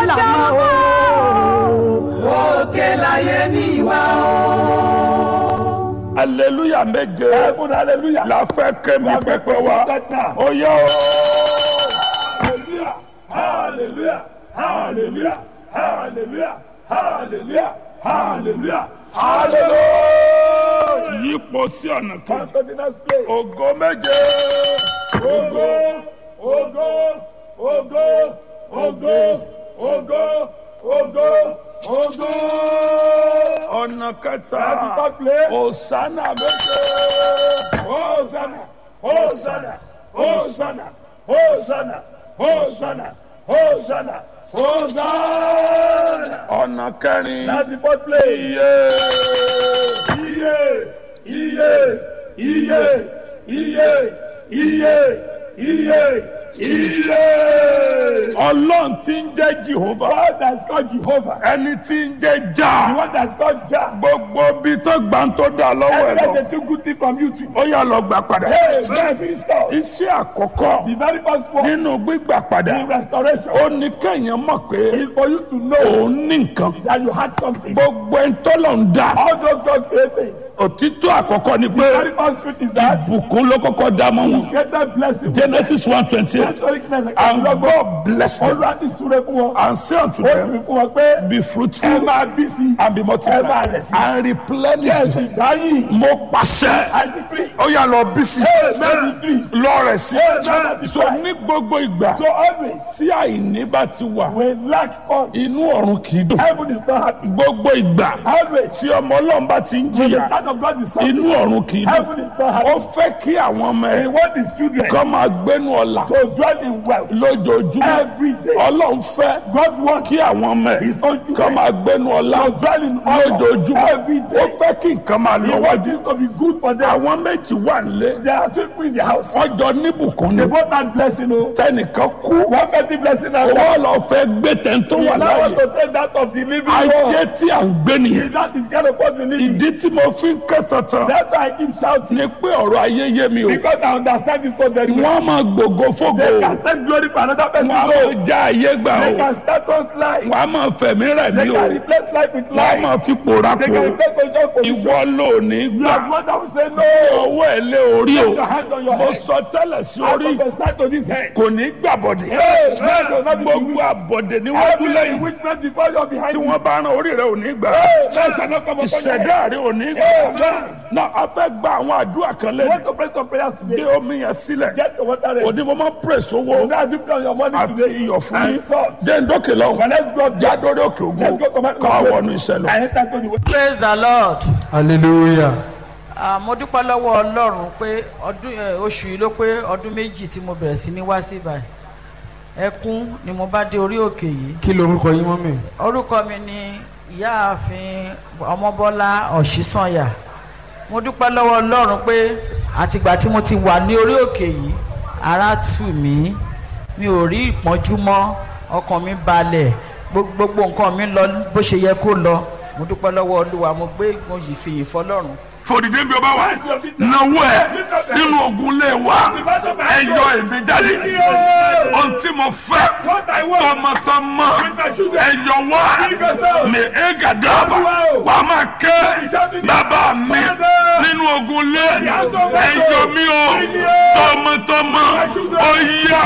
lànà o. òkè láyé mi wá o. aleluya méje Seven hallelujah. la fẹ́ kẹ́mi pẹpẹ wa ó yẹ o. Hallelujah. Hallelujah. Hallelujah. Hallelujah. Hallelujah. Hallelujah. Hallelujah. yípo sí ọ̀nà Come kan to the next place. ògo méje Ogo, ogo, ogo, ogo, ogo, ogo, ogo. ọ̀nà kẹta At the third place. òsánà méje Hosanna, Hosanna, Hosanna, Hosanna, Hosanna, Hosanna, Hosanna. ọ̀nà kẹrin At the fourth place. iye Iye, iye, iye, iye, iye, iye, iye. ọlọ́run tí ń jẹ́ jehova God that's called Jehovah. ẹni tí ń jẹ́ The já one that's called Jah. gbogbo bí tó gbà ń tó dà lọ́wọ́ ẹ̀ Every lọ day they took good thing from you too. ó yà lọ gbà padà Hey, man, be restored. iṣẹ́ àkọ́kọ́ The very first one nínú gbígbà padà in restoration ó ní kéèyàn mọ̀ pé is for you to know òun ní nǹkan that you had something. gbogbo ẹni tó lọ ń dà All those God created. òtítọ́ àkọ́kọ́ ni The pé very first truth is that ìbùkún ló kọ́kọ́ dá mọ́ wọn greater blessing. genesis one twenty eight Historicness and and God bless them Olúwa ti súre fún wọn. and say unto Ó sì them fi fún wọn pé be ẹ fruitful máa bí sí. and be Ẹ máa multiplied rẹ̀ sí. and replenish Yes, them. ìdáyìn. mo pàṣẹ I decree. ó yà lọ bí sí Hey, man, be pleased. lọ rẹ̀ sí Hey, man, so ní gbogbo ìgbà So always, tí àìní bá ti wà when lack comes, inú ọ̀run kì í dùn heaven is not happy. gbogbo ìgbà Always, tí ọmọ ọlọ́run bá ti ń when the jìyà child of God is suffering, inú ọ̀run kì í dùn heaven is not ó happy. fẹ́ kí àwọn ọmọ He ẹ̀ wants his children kọ́ máa gbénu ọ̀la to dwell in wealth lójoojúmọ́ every day. ọlọ́run fẹ́ God wants kí àwọn ọmọ ẹ̀ his own kọ́ children máa gbénu ọ̀la to dwell in honor lójoojúmọ́ every ó day. fẹ́ kí nǹkan máa He lọ wants wájú it to be good for them. àwọn méjì wà nílé There are two people in the house. wọ́n jọ níbùkún ni They both had blessing. Oh. tẹnìkan kú One person blessing and owó lọ fẹ́ gbé tẹ̀ntó He wà now want láàyè to take that of the living ayé God. tí à ń gbé nìyẹn That is kind of what we live in. ìdí tí mo fi ń ké tantan That's why I keep shouting. ni pé ọ̀rọ̀ ayé yé mi o Because I understand it so very well. wọ́n á máa gbogbo fógo They o can take glory for another person. wọ́n á No. máa já ayé gbà They o can start us life. wọ́n á máa fẹ̀mí rẹ̀ They ní o can replace life with wọ́n á life. máa fi pòórá They po can replace position position. ìwọ ló ní You gbà are one that will say no. owó ẹ̀ lé orí o Put your hand on your mo head. sọ tẹ́lẹ̀ sí I orí prophesy to this head. kò ní gbàbọ̀dẹ̀ Hey, man, does not be gbogbo bewitched. àbọ̀dẹ̀ níwájú Every lẹ́yìn witness before you are behind tí you. wọ́n bá ran orí rẹ̀ ò ní gbà Hey, man shall not come upon your ìṣẹ̀dá head. rẹ̀ ò ní gbà Hey, man. náà a fẹ́ gba àwọn àdúrà kan You lẹ́nu want to pray some prayers gbé today. omi yẹn sílẹ̀ Get the water ready. òní mo máa ń pèsè owó You now dip down your money àti today. iyọ̀ fún mi And salt. jẹ́ ń dókè lọ́wọ́ But let's go up there. jádórí òkè ògùn Let's go command. kọ́ wọnú iṣẹ́ lọ. I enter to the way. praise the lord. hallelujah Ah, mo dúpẹ́ lọ́wọ́ ọlọ́run pé ọdún ẹ, oṣù yìí ló pé ọdún méjì tí mo bẹ̀rẹ̀ sí ní wá sí ibà ẹkún ni mo bá dé orí òkè yìí kí lorúkọ yín mọ́ mi. orúkọ mi ni ìyáàfin ọmọbọ́lá ọ̀ṣísànyà mo dúpẹ́ lọ́wọ́ ọlọ́run pé àtìgbà tí mo ti wà ní orí òkè yìí ara tù mí mi ò rí ìpọ́njú mọ́ ọkàn mi balẹ̀ gbogbo gbogbo nǹkan mi lọ bó ṣe yẹ kó lọ mo dúpẹ́ lọ́wọ́ olúwa mo gbé mo yìí fi yìí fọlọ́run fòdìdé bí o bá wà náwó ẹ nínú ogun lé wa ẹ yọ èmi jáde ohun tí mo fẹ́ tọmọtọmọ ẹ yọ wá mi ẹ gàdáàbà wà á máa ké bàbá mi nínú ogun lé ẹ yọ mí o tọmọtọmọ ó yá.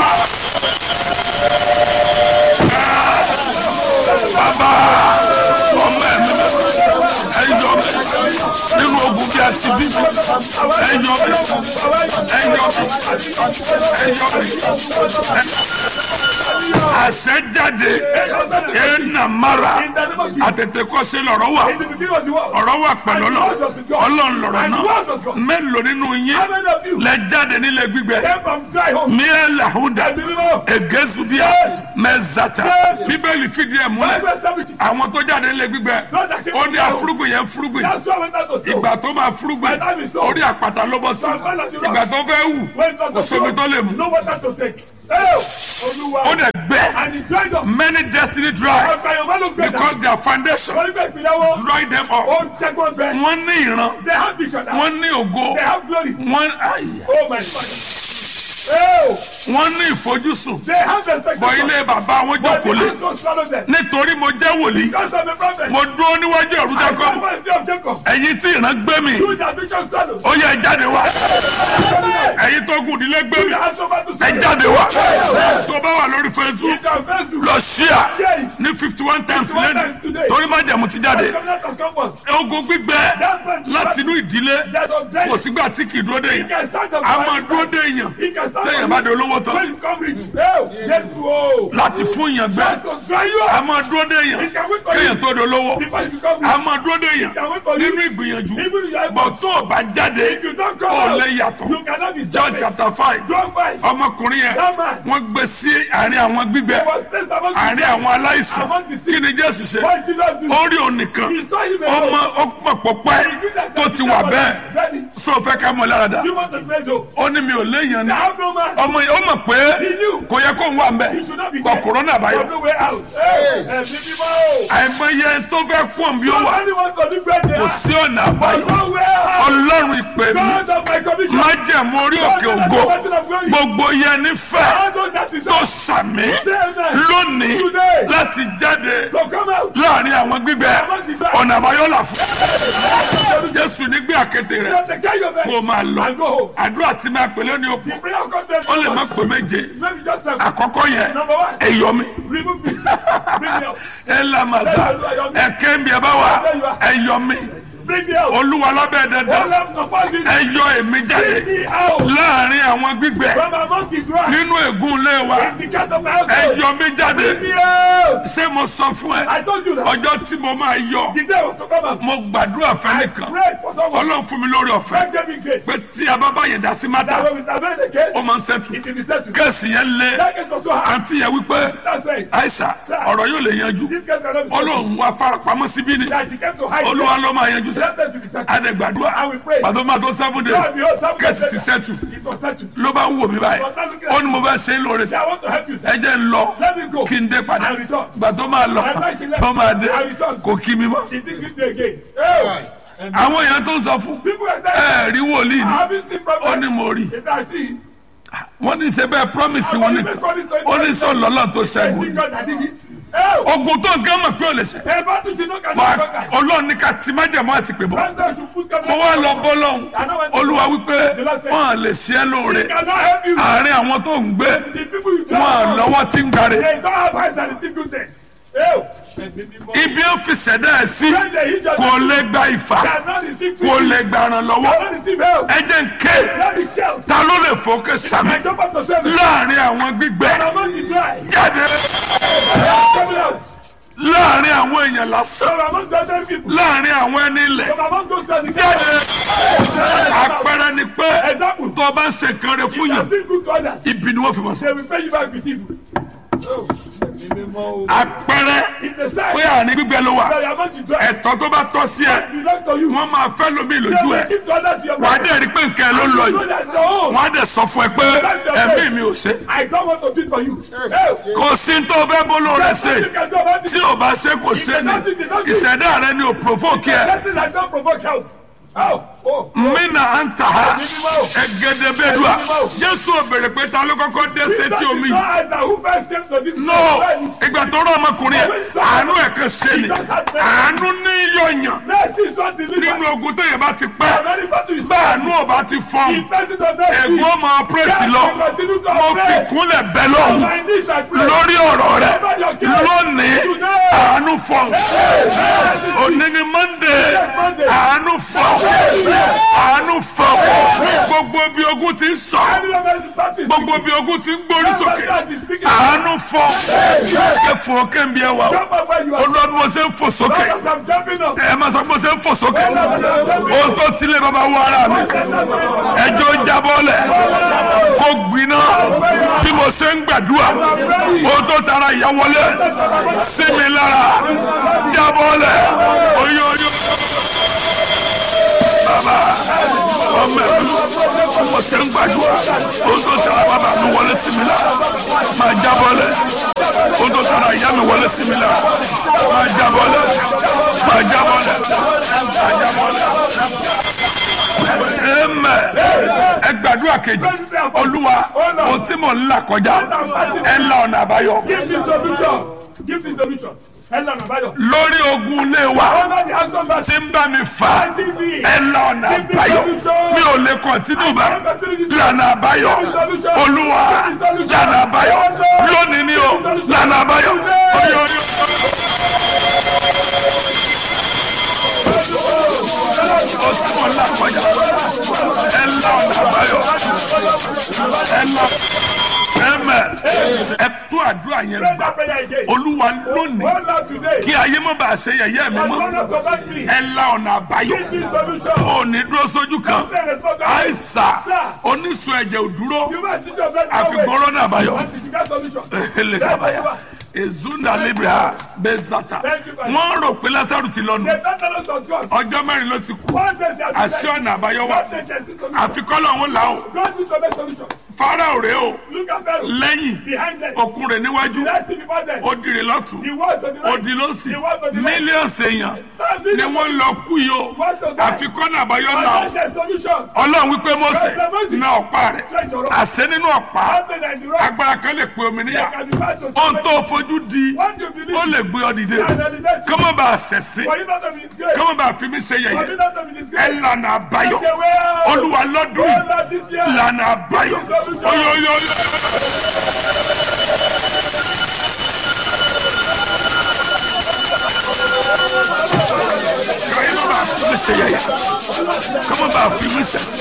bàbá ọmọ ẹ mi ẹ yọ mi nínú ogun bí a ti bí mi ẹ yọ mi ẹ yọ mi ẹ yọ mi àṣẹ jáde ẹ nà mara àtètè kọ́ sí lọ́rọ̀ wà ọ̀rọ̀ wà pẹ̀lú ọlọ́ ọlọ́run lọ́rọ̀ náà mélòó nínú yín lẹ jáde nílẹ̀ gbígbẹ miẹ làhùndà egezubia mẹzata bíbélì fìdí ẹ̀ múlẹ̀ àwọn tó jáde nílẹ̀ gbígbẹ ó ní àfúrúgbìn yẹn fúrúgbìn ìgbà tó máa fúrúgbìn orí àpáta ló bọ́ sí ìgbà tó fẹ́ wù kò sómi tó lè mú ó dẹ̀ gbẹ many destiny dry because their foundation dry them up wọ́n ní ìran wọ́n ní ògo wọ́n ayé Oh, wọ́n ní ìfojúsùn they have the expectation. bọ̀ ilé bàbá wọn But jókòó the lé house don't swallow them. nítorí mo jẹ́ wòlíì Because I'm a prophet. mo dúró níwájú ẹ̀rú I jákọ́ stand by the fear of Jacob. ẹ̀yin tí ìran gbé mi Do that which shall swallow. ó yẹ ẹ jáde wá Hey, ẹ̀yin tó kù nílé gbé mi the house over to ẹ swallow. jáde wá tó bá wà lórí facebook If you are Facebook, lọ ṣíà share it. ní fifty one times 51 lẹ́nu times today. torí má jẹ̀mú ti jáde Covenant has come forth. ogun gbígbẹ That man- láti inú ìdílé There's objective. kò sígbà tí kì í dúró dé He yẹn can stand up. a for máa his dúró life. dé yẹn He can stand téèyàn up. bá di olówó When tán you come rich. Oh, yes, whoa. láti fún yàn gbẹ Just to dry you a up. máa dúró dé yẹn He can wait for kéèyàn you. tó di olówó Before you become a rich. máa dúró dé yẹn can wait for you. nínú ìgbìyànjú Even if you are bọ̀ tó o bá jáde If you don't come ó out, lè yàtọ̀ you cannot be John stopped. chapter five John five. ọmọkùnrin yẹn That man. wọ́n gbé sí àárín àwọn gbígbẹ was placed among the àárín àwọn aláìsàn Among the sick. kí ni Jésù ṣe What did Jesus do? ó rí òun nìkan He saw him ọmọ alone. ó pọ̀ pọ̀pẹ́ tó ti wà bẹ́ẹ̀ Ready. sọ fẹ́ ká mọ lára dá You want to pray though. ó ní mi ò léèyàn ni I have no man. ọmọ yìí ó mọ̀ pé He knew. kò yẹ kó ń wà mbẹ́ You should not be bọ̀ there. kòrónà There's báyọ̀ no way out. Hey, hey, people. àìmọye tó fẹ́ pọ̀ bí ó wà Anyone can do great kò sí ọ̀nà àbáyọ No way out. ọlọ́run ìpè mi God of my commission. májẹ̀mú orí òkè ògo gbogbo yẹn ní fẹ́ I know that is tó all. sàmì Say amen. lónìí Today. láti jáde So come out. láàrin àwọn gbígbẹ ọ̀nà àbáyọ là fún jésù nígbé àkété rẹ̀ Just take care of it. kó o máa lọ And go home. àdúrà tí máa pèlè ní òkú The prayer content. ó lè má pè méje Maybe just a àkọ́kọ́ yẹn Number one. ẹ̀yọ́ mi remove me. Bring me out. ẹ lamasa ẹ̀kẹ́ mi ẹ bá wà ẹ̀yọ́ mi Bring me out. olúwa lábẹ́ All dandan left no pass me. ẹ̀yọ́ èmi jáde Bring me out. láàrin àwọn gbígbẹ From among the dry. nínú ègún ilé wa In the cast of my household. ẹ̀yọ́ mi jáde Bring me out. ṣé mo sọ fún ẹ I told you that. ọjọ́ tí mo máa yọ The day was to come out. mo gbàdúrà I fẹ́nìkan prayed for someone. ọlọ́run fún mi lórí ọ̀fẹ́ God gave me grace. pé tí a bá bá yẹn dá sí mátà That when we intervene the case, ó máa ń ṣẹ́tù it will be settled. kéèsì yẹn lé That case was so hard. àǹtí yẹn wípé That's it. àìsà ọ̀rọ̀ yóò lè yanjú This case cannot be settled. ọlọ́run wá farapamọ́ síbí ni That she came to hide. olúwa ló máa yanjú sẹ́ Let them to be settled. adẹ̀gbàdúrà I will pray. pàtó máa tó seven days God, behold, some kẹ́sì days ti later, sẹ́tù It was settled. ló bá ń wò mí báyìí ó ní mo fẹ́ ṣe é lóore Say, sí I want to help you, ẹ sir. jẹ́ ń lọ Let me go. kí n dé padà I return. gbà tó máa lọ tó máa dé kò kí mi mọ́ She didn't give me again. Hey. And àwọn èèyàn tó ń sọ fún people are telling ẹ rí wòlíì I ni haven't seen ó ní problems. mo rí It I see. wọ́n ní ṣe bẹ́ẹ̀ promise I wọn ni believe in promise to ó ní sọ lọ́lọ́ tó I see ṣẹ́gun God that did it. Hey. ogun tó ń gán mọ̀ pé ò lè ṣe Hey, but you know, can wà you conquer? ọlọ́run ní ká ti májẹ̀mọ́ àti pè bọ́ President should put mo government wá in lọ control. bọ́ lọ́hùn olúwa wípé wọ́n lè ṣe é lóore He cannot help you. àárín àwọn tó ń gbé The people you wọn drive lọ́wọ́ tí ń gbáre They don't have eyes that see goodness. Hey. ibi ó fi ṣẹ̀dá ẹ̀ sí When they hit just kò lè gba ìfà cannot receive kò free. lè gba ìrànlọ́wọ́ Cannot receive help. ẹ jẹ́ ń ké Let me shout. ta ló lè fòkè sàmì I jump out to seven. láàrin àwọn gbígbẹ And among the dry. jáde Coming out. láàrin àwọn èèyàn lásán From among the other people. láàrin àwọn ẹni ilẹ̀ From among those that jáde àpẹẹrẹ ni pé Example. tó o bá ń ṣe nǹkan rẹ fún You are yàn still good to others. ibi ni wọ́n fi mọ̀ sí They will pay you back with evil. Oh. àpẹẹrẹ In the side. pé àní gbígbẹ ló wà They are among the dry. ẹ̀tọ́ tó bá tọ́ sí ẹ Belong to you. wọ́n máa fẹ́ lómi They lójú will ẹ give to others your wà á money. dẹ̀ rí pé nǹkan ẹ ló ń lọ So yìí that your own. wọ́n á dẹ̀ sọ fún ẹ pé ẹ̀mí mi ò ṣe I don't want to do it for you. Hey. kò sí tó fẹ́ bó ló rẹ ṣe You can do about this. tí ò bá ṣe kò ṣe ni ìṣẹ̀dá rẹ ni ò provoke ẹ Nothing that don't provoke help. Oh. Oh. mina anta ha ẹgẹdẹbẹdua jésù ò béèrè pé ta ló kọ́kọ́ dé sétí omi No eyes that who first came to this no place. ìgbà tó rọ ọmọkùnrin yẹn àánú ẹ̀ kan ṣe ni àánú ní yọ̀yàn Mercy is not delivered. nínú ogun tó yẹn bá ti pẹ́ Many people is bá àánú ò bá ti fọ́n The person does not ẹ̀gbọ́n speak. ọmọ ọpẹ́rẹ́tì lọ Yes, we continue to mo fi operate. kúnlẹ̀ bẹ́ lọ́hùn My knees I pray. lórí ọ̀rọ̀ rẹ Over your case. lónìí Today. àánú fọ́n òní ni monday Monday. àánú fọ́n àánú fọ́n gbogbo bí ogun ti ń sọ Anyone that is practicing. gbogbo bí ogun ti ń gbórí sókè That is speaking. àánú fọ́n ẹ fò kéńbi ẹ wà o Jump up where you are. olúwa bí mo ṣe ń fò sókè As I'm jumping up. ẹ máa sọ bí mo ṣe ń fò sókè ohun tó tilẹ̀ bàbá wọ ara mi ẹjọ́ jábọ́lẹ̀ kó gbiná bí mo ṣe ń gbàdúrà ohun tó tara ìyá wọlé sí mi lára jábọ́lẹ̀ oyún oyún bàbá ọmọ ẹ̀ bí mo ṣe ń gbàdúrà ohun tó tara bàbá mi wọlé sí mi lára máa jábọ́lẹ̀ ohun tó tara ìyá mi wọlé sí mi lára máa jábọ́lẹ̀ máa jábọ́lẹ̀ máa jábọ́lẹ̀. Amen. Ẹ gbàdúrà kejì. Olúwa ohun tí mò ń là kọjá ẹ la ọ̀nà àbáyọ Give me solution. Give me solution. Ẹ lànà báyọ̀. lórí ogun ilé wa Honor the house of tí ń bá mi fà á ẹ la ọ̀nà àbáyọ mi ò lè kọ̀ntínú bá lànà àbáyọ olúwa lànà àbáyọ lónìí ni o lànà àbáyọ oyè oyè. o tí mo là kọjá ẹ la ọ̀nà àbáyọ ẹ la ẹ mẹ ẹ tó àdúrà yẹn Pray gbà that prayer again. olúwa lónìí One Lord today. kí ayé má bàa ṣe yẹ̀yẹ́ mi And mọ́ honor to back me. ẹ la ọ̀nà àbáyọ Give me solution. ò ní dúró sójú kan Stay responsible. àìsà Sir. oníṣun ẹ̀jẹ̀ ò dúró You must teach your brother. àfikún rọ́nà àbáyọ And you get solution. elekabaya ezunda libra bezata Thank you, Father. wọ́n rò pé lásàrù ti lọ́nu The tenderness of God. ọjọ́ mẹ́rin ló ti kú One day they are àṣẹ ọ̀nà àbáyọ wà God take the solution. àfikún lọ́hún là ó God need to make solution. farao rèé o Look at Pharaoh. lẹ́yìn Behind them. okun rẹ̀ níwájú The rest before them. ó dìrè lọ́tún The word to the ó right. di lọ́sì The word to the left. mílíọ̀nù èèyàn ni wọ́n lọ kú yìí o àfikún náà àbáyọ là ó And that's the solution. ọlọ́run wípé mọ́sẹ̀ na ọ̀pá rẹ̀ Stretch your arm. àṣẹ nínú ọ̀pá Something like the rock. agbára kan lè pe omi níyà Can be bad to ohun somebody. tó fojú di What do you believe? ó lè gbé ọ dìde And elevate you. kọ́mọ́ bá a ṣẹ̀sìn For you not to be disgraced. kọ́mọ́ bá a fi mí ṣe For you yẹ̀yẹ́ not to be ẹ disgraced. lànà àbáyọ Take away. olúwa lọ́dún Oh, yìí Lord, this year. lànà àbáyọ oyoyoyo. kọ́mọ́ bá a fi mí ṣe yẹ̀yẹ́ kọ́mọ́ bá a fi mí ṣẹ̀sìn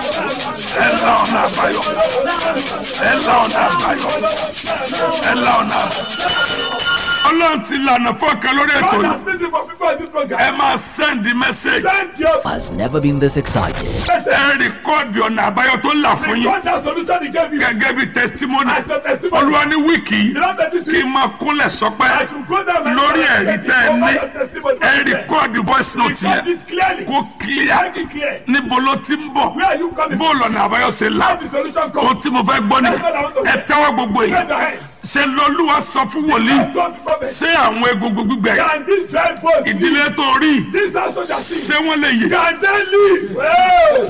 ẹ là ọ̀nà àbáyọ ẹ là ọ̀nà àbáyọ ẹ là ọ̀nà àbáyọ. ọlọ́run ti lànà fọ́ọ̀kan lórí ètò God yìí has been for people in this program. ẹ máa send message Thank you. has never been this excited. ẹ rìkọ́ọ̀dì ọ̀nà àbáyọ tó là fún yín God that solution he gave you. gẹ́gẹ́ bí testimony As a testimony. olúwa ní wíìkì You know that this kí week. n máa kúnlẹ̀ sọpẹ́ I should go down and lórí tell ẹ̀rí you tẹ́ ẹ over ní your testimony. ẹ rìkọ́ọ̀dì voice note Record yẹn it clearly. kó clear Make it clear. níbo ló ti ń bọ̀ Where are you coming bó from? lọ́nà àbáyọ ṣe là How the solution ohun comes. tí mo fẹ́ gbọ́ nìyẹn ẹ tẹ́wọ́ gbogbo yìí Raise your hands. ṣe lọ́lúwa sọ fún wòlíì Don't prophet. ṣé àwọn egungun gbígbẹ Can this dry bones ìdílé live? tó rí This house soldier see. ṣé wọ́n lè yè Can they live? Well,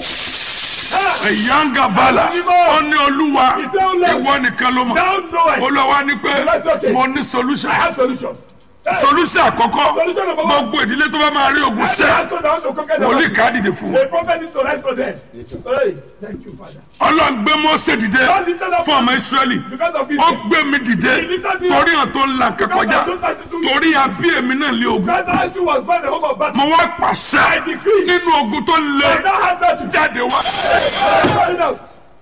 ìyáǹgà bàlà ó ní olúwa ìwọ nìkan ló mọ̀ now know it. olúwa ní pé mo ní solution I have solution. Hey, solution àkọ́kọ́ Solution number one. gbogbo ìdílé tó bá máa rí ogun I sẹ́ ask God to conquer the wòlíì battle. ká dìde fún The wọn prophet needs to rise for them. Hey, thank you, Father. ọlọ́run gbé Mósè dìde God lifted up fún ọmọ Ísírẹ́lì because of this. ó gbé mi dìde torí hàn tó ń la nǹkan kọjá torí abí èmi náà lé ogun God asked you was born the home of battle. mo wá pàṣẹ nínú ogun tó And lé now has that to jáde wá Call it out.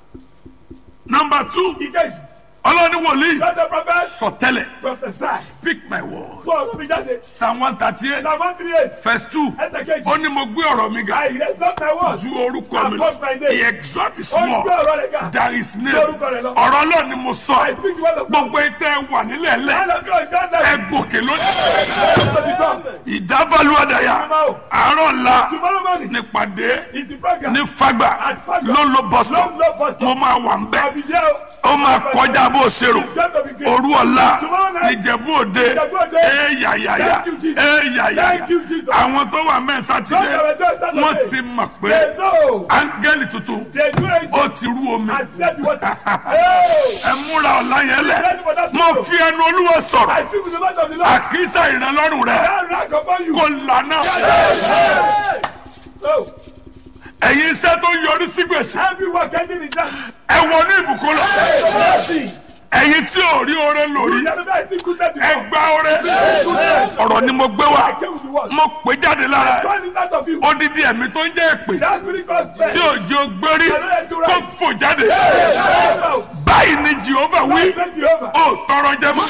nọmba two He gave ọlọ́ni wòlíì God the prophet sọtẹ́lẹ̀ prophesy. speak my word So, ọ̀rọ̀ mi jáde. psalm one thirty eight Psalm one three eight. verse two Ẹsẹ̀ kejì. ó ní mo gbé ọ̀rọ̀ mi ga I raise not my word. ju orúkọ mi lọ Above my name. he exalt his Ó ń small gbé ọ̀rọ̀ rẹ̀ ga. there is name Lórúkọ rẹ̀ lọ. ọ̀rọ̀ ọlọ́run ni mo I sọ speak the word of God. gbogbo ìtẹ́ wà nílẹ̀ lẹ́ All of you are God ẹ now. gòkè lónìí To become. ìdábàlú àdàyà àárọ̀ ńlá Tomorrow morning. nípàdé It's the program. ní fagbà At Fagba. ló ń lo bọ́sítọ̀ Long love bus mo stop. máa wà ń bẹ́ I'll be there. ó máa kọjá bó o ṣe rò It's going to be great. òru ọ̀la Tomorrow night. níjẹ̀bú òde Ìjẹ̀bú Òde. éyàyàyà Thank you, Jesus. éyàyàyà Thank you, Jesus. àwọn tó wà mẹ́ẹ̀ sátidé Those that were just Saturday. wọ́n ti mọ̀ pé They know. áńgẹ́lì tuntun They do it. ó ti rú omi I said what? Hey! ẹ múra ọ̀la yẹn lẹ̀ mo fi ẹnu olúwa sọ̀rọ̀ I speak with the mouth of the Lord. àkísà ìrànlọ́rùn rẹ̀ That rank upon you. kò lànà Hey! So, ẹ̀yin iṣẹ́ tó yọrí sí gbèsè everyone ending in that. ẹ wọnú ìbùkún lọ Mercy. ẹ̀yin tí ò rí oore lórí You never still goodness ẹ before. gba oore Goodness. ọ̀rọ̀ ni mo gbé wá I came with the word. mo pè jáde lára ẹ̀. Turn it out of you. odidi ẹ̀mí tó ń jẹ́ èpè That spirit God spell. tí òjò gbérí kó fò jáde Out. báyìí ni jehova wí Thank Jehovah. ó tọrọ jẹ mọ́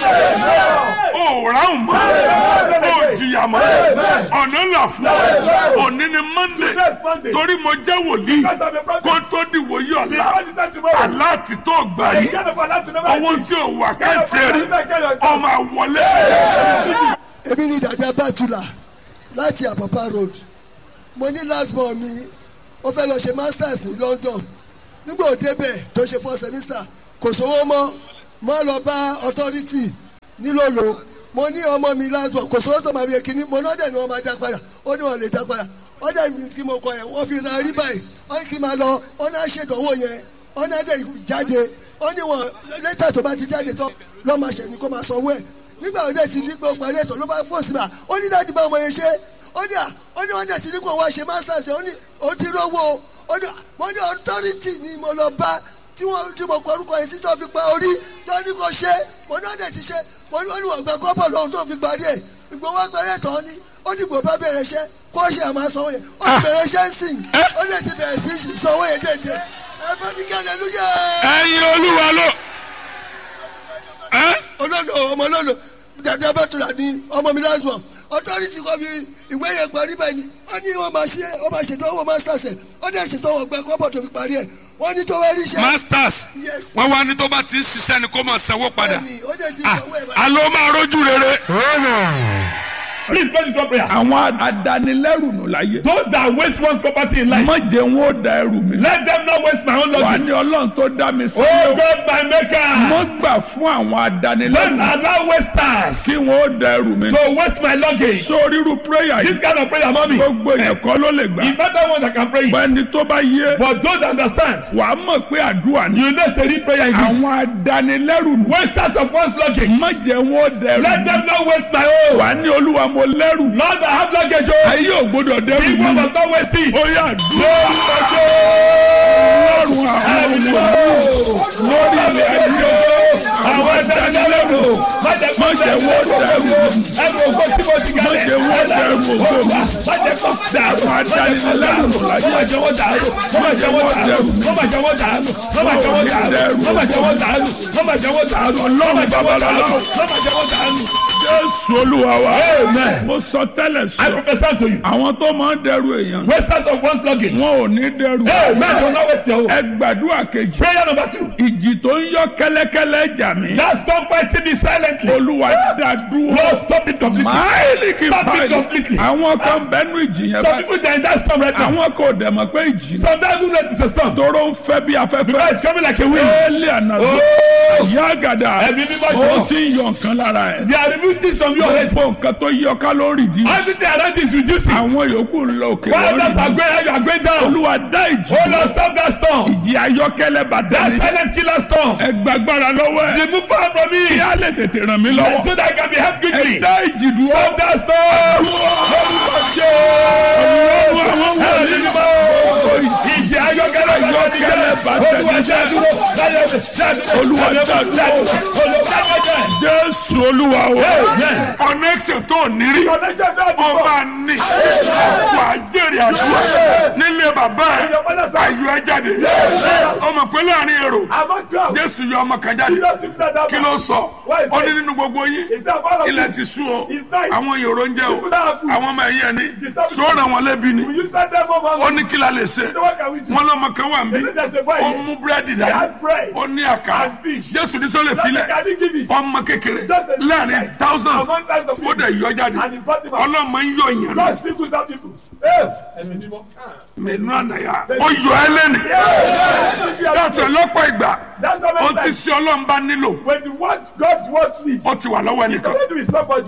ó ráhùn mọ́ ó jìyà mọ́ ọ̀nà là fún ọ òní ni monday Next Monday. torí mo jẹ́ wòlíì Because I'm a prophet. kó tó di wòye ọ̀la Because it's not tomorrow. aláàtì tó gbàrí Get up and ask the number. owó tí ò wà kẹ́ǹtì rí ọmọ àwọlé èmi ni dàda bàtúlà láti àpàpà road mo ní last born mi ó fẹ́ lọ ṣe masters ní london nígbà òde bẹ̀ tó ṣe four semester kò sówó mọ́ mo lọ bá authority nílòlò mo ní ọmọ mi last born kò sówó tó máa bí ekini mo náà dẹ̀ ni wọ́n máa dá padà ó ní wọ́n lè dá padà ó dẹ̀ ní kí mo kọ yẹn wọ́n fi ra rí báyìí ó ní kí n máa lọ ó náà ṣèdánwò yẹn ó náà dẹ̀ jáde ó ní wọn lẹ́tà tó bá ti jáde tán lọ́ọ́ máa ṣẹ̀ ní kó máa sanwó ẹ̀ nígbà wo dẹ̀ ti ní pé ó parí ẹ̀sán ló bá fò sí ma ó ní dáàdì bá ọmọ yẹn ṣe ó ní à ó ní wọn dẹ̀ ti ní kó wá ṣe masters ó ní ó ti rówó ó ní mo ní authority ni mo lọ bá tí wọn tí mo kọ orúkọ yẹn sí tó fi pa orí tó ní kó ṣe mo ní ọdẹ ti ṣe mo ní wọn gbẹ kọ́bọ̀ lọ́hùn tó fi parí ẹ̀ ìgbowó agbẹ̀rẹ̀ tán ni ó dìbò bá bẹ̀rẹ̀ iṣẹ́ kó ṣe àmọ́ sanwó yẹn ó ti bẹ̀rẹ̀ iṣẹ́ ń sìn ó dẹ̀ ti bẹ̀rẹ̀ sí sanwó yẹn déédéé ẹ bá mi kí hallelujah ẹyin olúwa ló ẹ olólo ọmọ olólo dàda bàtúrà ní ọmọ mi last born authority kọ́ mi ìwé yẹn parí bẹ́ẹ̀ ni wọ́n ní wọ́n máa ṣe wọ́n máa ṣètò owó masters ẹ̀ ó dẹ̀ ṣètò owó gbẹ kọ́bọ̀ tó fi parí ẹ̀ wọ́n ní tó wá rí iṣẹ́ masters Yes. wọn wá ní tó bá ti ń ṣiṣẹ́ ni kó máa sanwó padà bẹ́ẹ̀ni ó dẹ̀ ti Ah, sanwó ẹ̀ báyìí. alo máa rojú rere. Please pray this one prayer. àwọn adanilẹ́rù nù láyé. Those that waste one's property in life, má jẹ́ wọn ó da ẹrù mi. let them not waste my own wà luggage. ní ọlọ́run tó dá mi sí. Oh God, my maker, mo gbà fún àwọn don't adanilẹ́rù allow wasters kí wọn ó da ẹrù mi. to waste my luggage. sórí irú prayer This yìí kind of prayer, mommy, gbogbo èèyàn kọ́ ló lè gbà. the better one that can pray it. bẹ́ẹ̀ni tó bá yé But those that understand, wàá mọ̀ pé àdúrà ni. you know it's a real prayer in this. àwọn adanilẹ́rù nù. Wasters of one's luggage, má jẹ́ wọn ó da ẹrù let mi. them not waste my own. wàá ní olúwa mo lẹ́rù. Lord, I have luggage, oh. ayé ò gbọdọ̀ dẹ́rù People mi. must not waste it. ó yà dúró. lọ́rùn àwọn ọmọ lórí ilẹ̀ ayé. Àwọn adanilẹ́rù, má jẹ́ kó má jẹ́ wọ́n dẹ́rù mi. ẹrù ògbó tí mo ti má kalẹ̀. jẹ́ wọ́n dẹ́rù ògo mi. Má jẹ́ kó dàrú. àwọn adanilẹ́rù nù láyé. Má jẹ́ wọ́n dàrú. Má jẹ́ wọ́n dàrú. Má jẹ́ wọ́n dàrú. Má jẹ́ wọ́n dàrú. Má jẹ́ wọ́n dàrú. Má jẹ́ wọ́n dàrú. Ọlọ́run Má jẹ́ wọ́n babalọ́lá. dàrú. Má jẹ́ wọ́n dàrú. jésù olúwa wa. Amen. mo sọ tẹ́lẹ̀ I sọ. prophesy to you. àwọn tó máa ń dẹrù èèyàn. Wasters of one's luggage. wọn ò ní dẹrù. Amen. Do not waste your own. ẹ gbàdúrà kejì. Prayer number two. ìjì tó ń yọ kẹ́lẹ́kẹ́lẹ́ jà mí. Now stop fighting me silently. olúwa dá dúró. Lord, stop it completely. máìlì kì í Stop it pààyè. completely. àwọn kan bẹnu ìjì yẹn Some báyìí. people they are in that storm right now. àwọn kò dẹ̀ mọ̀ pé ìjì náà. Sometimes you know it's a storm. tóró ń fẹ́ bí Because afẹ́fẹ́. it's coming like a wind. éèlì ànàzó. ìyá àgàdà. Ẹ̀mí mímọ́ ó jọ. ti ń yọ nǹkan lára ẹ̀. They are removing things from you already. gbogbo nǹkan tó yọ ká ló ń rìdí. Everything around you is reducing. àwọn yòókù ń lọ òkè While others are lórí. going up, you are going down. olúwa dá ìjì. Oh Lord, stop that storm. ìjì ayọ́kẹ́lẹ́ bàtà That mi. silent killer storm. ẹ gbàgbára lọ́wọ́ ẹ̀. Remove power from me. kí á lè tètè ràn mí lọ́wọ́. So that I can be helped quickly. ẹ dá ìjì dúró. Stop that storm. Ìjì ayọ́kẹ́lẹ́ Ayọ́kẹ́lẹ́ bàtà mi. Olúwa dá dúró. Olúwa dá dúró. Olúwa dá dúró. jésù olúwa o. Amen. connection tó nírí. Connection náà ti ó bọ̀. máa ní. wà á jèrè àdúrà nílé bàbá ẹ̀ ayọ̀ ẹ jáde. ọmọ pé láàrin èrò Among crowds. jésù yọ ọmọ kan jáde. Jesus took that down. kí ló sọ Why is ó ní that? nínú gbogbo yín Is that part of ilẹ̀ it? ti sú o It's nice. àwọn yòrò ń jẹ o People that have food. àwọn ọmọ ẹ̀yìn ẹni Disturb the sọ́ọ̀rọ̀ wọn lẹ́bi ni We use that time for ó man. ní kí la lè ṣe So what can we do? wọn lọ́mọ kan wà They mí say there's a boy ó here. mú búrẹ́dì He has dání bread. ó ní àkàrà And fish. jésù ní sọ́lẹ̀ Just filẹ̀ can he give it? ọmọ kékeré Just a little láàrin child. thousands Among thousands of ó people. dẹ̀ yọ jáde And he brought him out. ọlọ́mọ ń yọ ìyàn God náà still goes out people. Hey, ẹ̀mí mímọ́. mẹ́nu ànáyà ó yọ ẹ lẹ́nu yàtọ̀ lọ́pọ̀ ìgbà That's how ó many ti times ṣe ọlọ́mba nílò when the word God's word leads, ó ti wà lọ́wọ́ ẹnìkan don't do with somebody.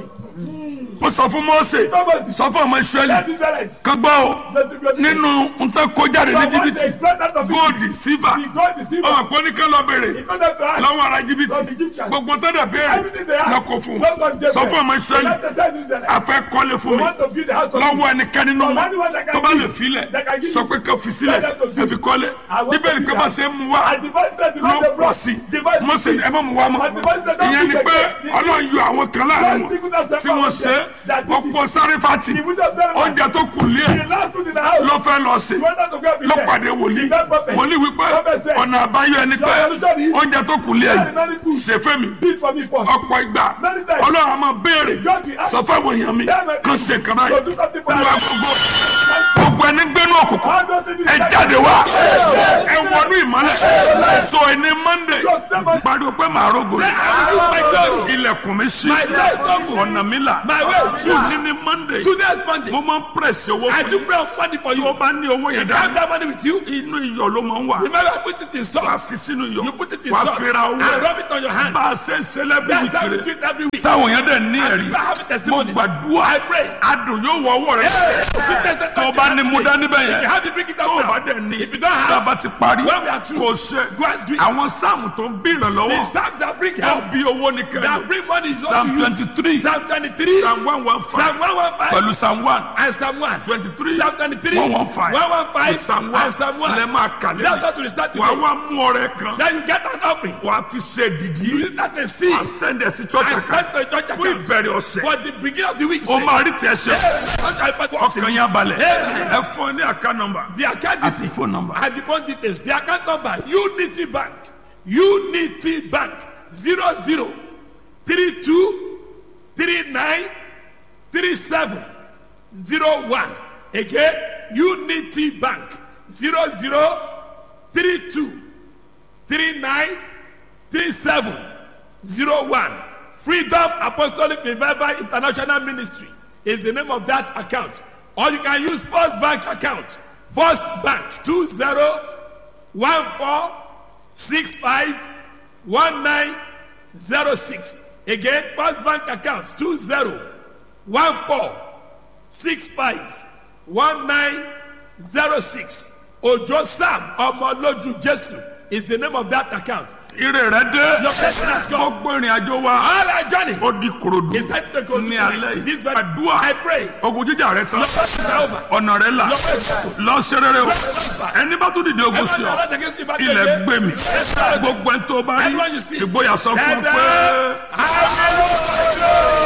ó sọ fún Mósè Somebody. sọ fún ọmọ Ísírẹ́lì That is right. kan gbọ́ o nínú nǹkan kó jáde ní jìbìtì góòdì sífà ọmọ pé oníkan lọ bèrè lọ́wọ́ ara jìbìtì gbogbo tó dẹ̀ béèrè lọ́kọ̀ fún un sọ fún ọmọ Ísírẹ́lì afẹ́ kọ́lé fún mi lọ́wọ́ ẹnikẹ́ni nínú wọn tó bá lè filẹ̀ sọ pé kò fi sílẹ̀ ẹ fi kọ́lé bíbélì pé bá ṣe ń mu wá ló pọ̀ sí Mósè ẹ má mu wá mọ́ ìyẹn ni pé Ọlọ́run yọ àwọn kan láàrin wọn tí wọ́n ṣe ọ̀pọ̀ sáréfàtì oúnjẹ tó kù lé ẹ̀ ló fẹ́ lọ sí ló pàdé wòlíì wòlíì wípé ọ̀nà àbáyọ ẹni pé oúnjẹ tó kù lé ẹ̀ ṣe fẹ́ mi ọ̀pọ̀ ìgbà Ọlọ́run a máa béèrè sọ fáwọn èèyàn mi kan ṣe kan báyìí olúwa gbogbo gbogbo ẹni gbénú òkùnkùn ẹ jáde wá ẹ wọnú ìmọ́lẹ̀ sọ ẹni Monday pariwo pé màá rògbò rẹ ilẹ̀kùn mi ṣí ọ̀nà mi là tún ní ní Monday Today's Monday. mo máa ń pèsè owó I fún do yín pray on money for tó you. bá ní owó yẹn I have dá that money with you. inú iyọ̀ ló máa ń wà Remember, I put it in wà á salt. fi sínú iyọ̀ You put it in wà á salt fi ra owó and rub it on your hand. bá a ṣe ń ṣe lẹ́bí That's how we ìkiri do it every week. tá táwọn èèyàn dẹ̀ ní ẹ̀rí people have mo testimonies. gbàdúrà I pray. adùn yóò wọ ọwọ́ rẹ Yes. tó o bá ní mú dání bẹ́ẹ̀ If you yẹn have to bring it tó o up bá now. dẹ̀ ní If you don't tá a have, bá ti parí when we are through, kò ṣe go and do it. àwọn sáàmù tó ń bí the ìrànlọ́wọ́ psalms that bring tó help, bí owó ní that kẹlẹ́ bring money is what psalm you use. twenty three Psalm 23, psalm one one five Psalm 115, pẹ̀lú psalm one and Psalm 1. twenty three Psalm 23, one one five 115, psalm one and Psalm 1. lẹ́ máa kà That's lẹ́yìn what we start wàá today. wá mú ọrẹ kan Then you get an offering. wàá fi ṣe dìdí You use that and see. wàá sẹ́ndẹ̀ sí church And account send to a church fún account. ìbẹ̀rẹ̀ ọ̀sẹ̀ For the beginning of the week. o máa rí tiẹ̀ ṣe ọkàn ọkàn yẹn balẹ̀ ẹ fún ẹ ní account number The account àti details. phone number. And the phone details. The account number. Unity Bank. Unity Bank. Zero zero three two three nine three seven zero one. Again, Unity Bank. Zero zero three two three nine three seven zero one. Freedom Apostolic Revival International Ministry is the name of that account. Or you can use First Bank account. First Bank two zero one four six five one nine zero six. Again, First Bank account two zero one four six five one nine zero six. Ojo Sam Omoloju Jesu is the name of that account. ire rẹ dé Your blessing has come. gbogbo ìrìn àjò wa All our journey ó di korodu is set to go to ní alẹ́ yìí This very àdúrà I pray. ogun jíjà rẹ tán Your blessing is over. ọ̀nà rẹ là Your blessing is over. lọ ṣe rere o ẹni bá tún dìde ogun sí ọ Everyone that against the battle ilẹ̀ again. gbé mi Yes, Lord. gbogbo ẹni tó bá rí Everyone you see. ìgboyà sọ fún ọ Dada, pé hallelujah.